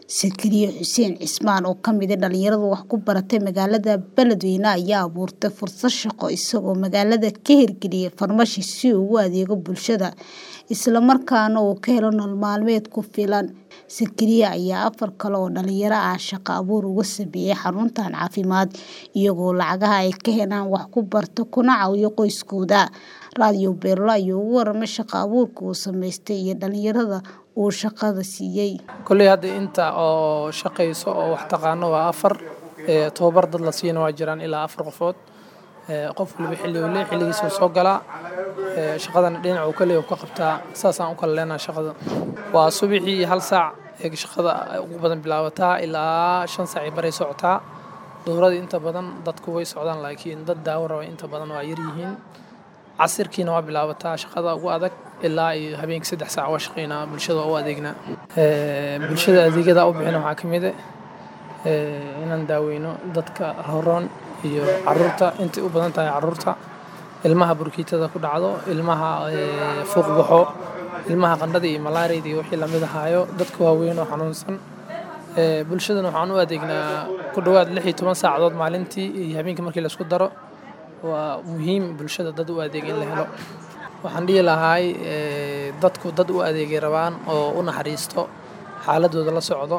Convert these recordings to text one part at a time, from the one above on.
Sakariya Xuseen Cismaan oo ka mid ah dhalinyarada wax ku baratay magaalada Beledweyne ayaa abuurtay fursad shaqo isagoo magaalada ka hirgeliyay farmashi si uu ugu adeego bulshada isla markaana uu ka helo nolol maalmeed ku filan. Sakariya ayaa afar kale oo dhalinyaro ah shaqo abuur uga sameeyay xaruntan caafimaad iyagoo lacagaha ay ka helaan wax ku barta kuna caawiya qoysaskooda. Radio Beerlo ayaa uga warramay shaqo abuurka uu sameystay iyo dhalinyarada uu shaqada siiyay. Kolley hadda inta oo shaqeyso oo wax taqaano waa afar ee tababar dad la siiyana waa jiraan ilaa afar qofood ee qof waliba xilli uu leeyahay xilligiisa uu soo galaa ee shaqadana dhinaca uu ka leeyahay uu ka qabtaa saasaan u kala leenahay shaqada waa subaxii hal saac ee shaqada ugu badan bilaabataa ilaa shan saac ay baray socotaa duhuradii inta badan dadku way socdaan laakiin dad daawo raba inta badan waa yar yihiin casirkiina waa bilaabataa shaqada ugu adag ilaa iyo habeenkii saddex saac waa shaqeynaa bulshada waa u adeegnaa bulshada adeegyada u bixina waxaa ka mid ah inaan daaweyno dadka rooroon iyo caruurta intay u badan tahay caruurta ilmaha burkiitada ku dhacdo ilmaha fuuq baxo ilmaha qandhada iyo malaariyada iyo wixii lamid ahaayo dadka waaweyn oo xanuunsan bulshadana waxaan u adeegnaa ku dhowaad lix iyo toban saacadood maalintii iyo habeenkii markii laisku daro waa muhiim bulshada dad u adeega in la helo waxaan dhihi lahaay dadku dad u adeegay rabaan oo u naxariisto xaaladooda la socdo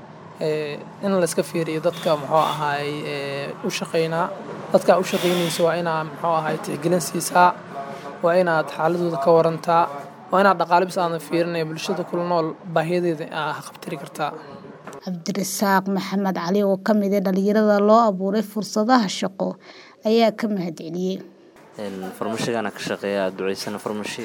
in la iska fiiriyo dadka muxuu ahaay u shaqeynaa dadka u shaqeynaysa waa inaa muxuu ahaay tixgelin siisaa waa inaad xaaladooda ka warantaa waa inaad dhaqaale bis aadan fiirinaya bulshada kula nool baahiyadeeda aa qabtiri kartaa cabdirasaaq maxamed cali oo ka mid ah dhalinyarada loo abuuray fursadaha shaqo ayaa ka mahadceliyey farmashigana ka shaqeeya duceysana farmashi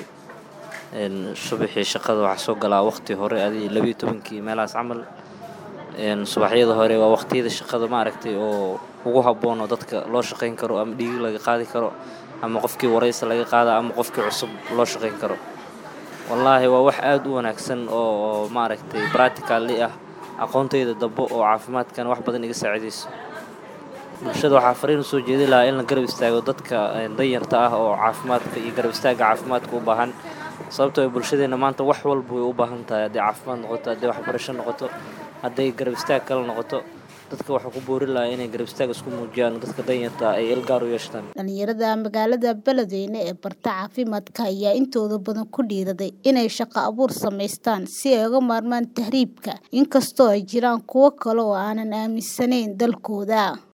subaxii shaqada waxaa soo galaa waqti hore adi labiyo tobankii meelahaas camal subaxyada hore waa waqtiyada shaqada maaragtay oo ugu habboon oo dadka loo shaqeyn karo ama dhiigi laga qaadi karo ama qofkii waraysa laga qaada ama qofkii cusub loo shaqeyn karo wallaahi waa wax aada u wanaagsan oo maaragtay bracticalli ah aqoontayda dambe oo caafimaadkan wax badan iga saacidayso bulshada waxaa fariin usoo jeedi lahaa in la garab istaago dadka danyarta ah oo caafimaadka iyo garab istaagga caafimaadka u baahan sababtoo ay bulshadeenna maanta wax walba way u baahan tahay hadday caafimaad noqoto hadday waxbarasho noqoto hadday garab istaag kale noqoto dadka waxaa ku boori lahaa inay garab istaag isku muujiyaan dadka danyarta ay ilgaar u yeeshtaan dhalinyarada magaalada beledweyne ee barta caafimaadka ayaa intooda badan ku dhiiraday inay shaqo abuur samaystaan si ay uga maarmaan tahriibka inkastoo ay jiraan kuwo kale oo aanan aaminsanayn dalkooda